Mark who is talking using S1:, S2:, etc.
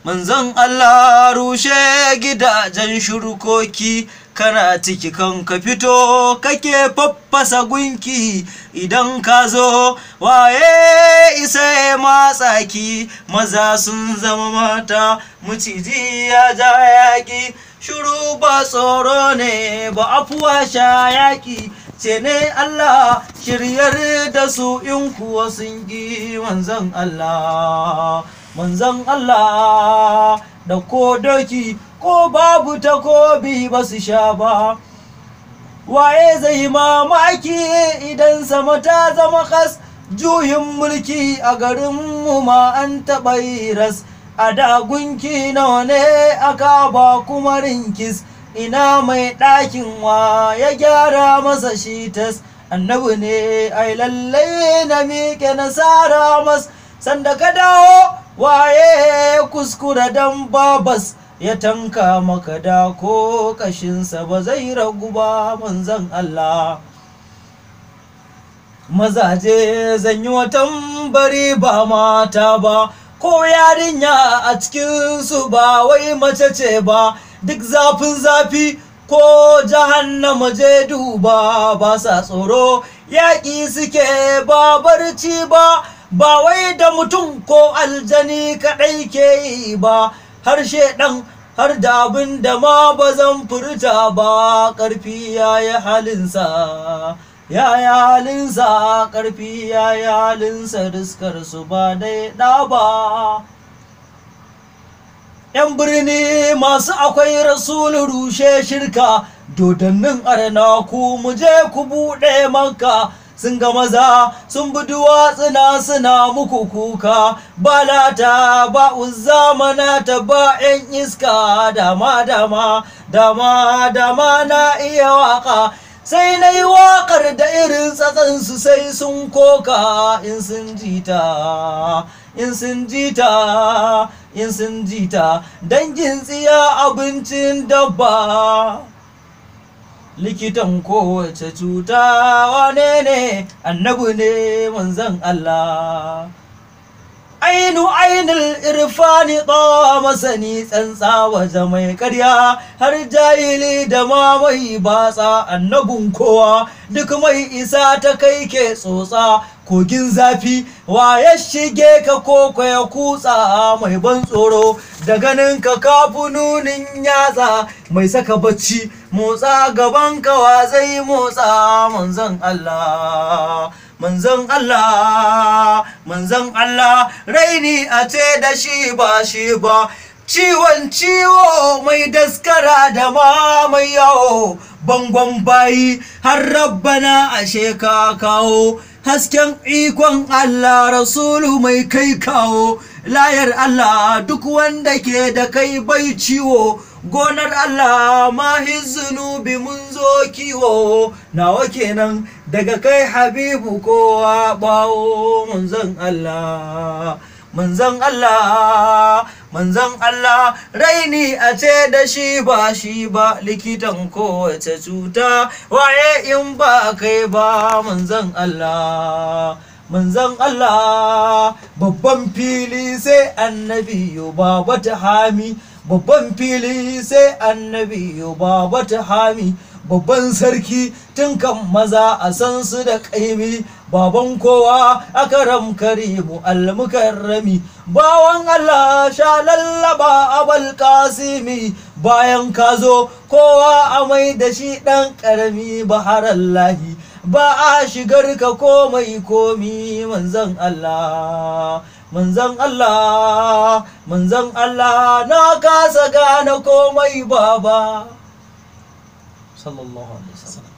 S1: manzon Allah rushe gidajen shurkoki kana ciki kan ka fito kake faffasa gunki idan ka zo waye isa ya matsaki maza sun zama mata maciji ya ja yaƙi shuru ba tsoro ne ba afuwa sha yaƙi ce ne Allah shiryar da su in kuwa sun gi manzon Allah manzon Allah da ko doki ko babu takobi ba su sha ba waye zai mamaki idan sama ta zama kas juyin mulki a garinmu ma an taɓa yi ras a dagunki nawa ne aka ba kuma rinkis ina mai ɗakin wa ya gyara masa shi tas annabi ne ai lallai na miƙe nasara mas sanda ka dawo waye kuskura dan babas ya tanka maka da ko kashinsa ba zai ragu ba manzan Allah mazaje zan yi watan bari ba mata ba ko yarinya a cikinsu ba wai mace ce ba duk zafin zafi ko jahannama je duba ba sa tsoro yaƙi suke ba barci ba ba wai da mutum ko aljani kaɗai ke yi ba harshe ɗan har da abin da ma ba zan furta ba ƙarfi ya yi halinsa ya yi halinsa ƙarfi ya yi halinsa riskar su ba dai ɗa ba ‘yan birni masu akwai rasulu rushe shirka dodannin arna ku mu je ku buɗe manka sun ga maza sun bi duwatsuna suna muku kuka ba lata ba uzza ta ba ‘yan iska dama dama dama dama na iya waka sai na yi waƙar da irin tsatsansu sai sun koka in sun jita in sun jita in sun jita dangin tsiya abincin dabba likitan kowace cuta wane ne annabi ne manzon Allah ainu ainul irfani tsawa masani tsantsa waje mai karya har jahili da ma mai batsa annabin kowa duk mai isa ta kai ke tsotsa kogin zafi wa ya shige ka koko ya kutsa mai ban tsoro da ganin ka kafu nunin yatsa mai saka bacci motsa gaban kawa zai motsa manzon Allah manzon Allah manzon Allah raini a ce da shi ba shi ba ciwon ciwo mai daskara da ma mai yawo bangon bayi har rabbana ashe ka kawo hasken ikon Allah rasulu mai kai kawo layar Allah duk wanda ke da kai bai ciwo gonar Allah mahi zunubi mun zo kiwo nawa kenan daga kai habibu kowa bawo manzon Allah manzon Allah manzon Allah raini a ce da shi ba shi ba likitan kowace cuta waye in ba kai ba manzon Allah manzon Allah babban fili sai annabi ba wata hami babban fili sai annabi ba wata hami babban sarki tun kan maza a san su da ƙaimi baban kowa akaram karimu almukarrami bawan Allah sha lallaba abal kasimi bayan ka zo kowa a mai da shi ɗan ƙarami baharallahi ba a shigar ka komai komi manzon Allah manzon Allah manzon Allah na kasa gane komai baba sallallahu alaihi wasallam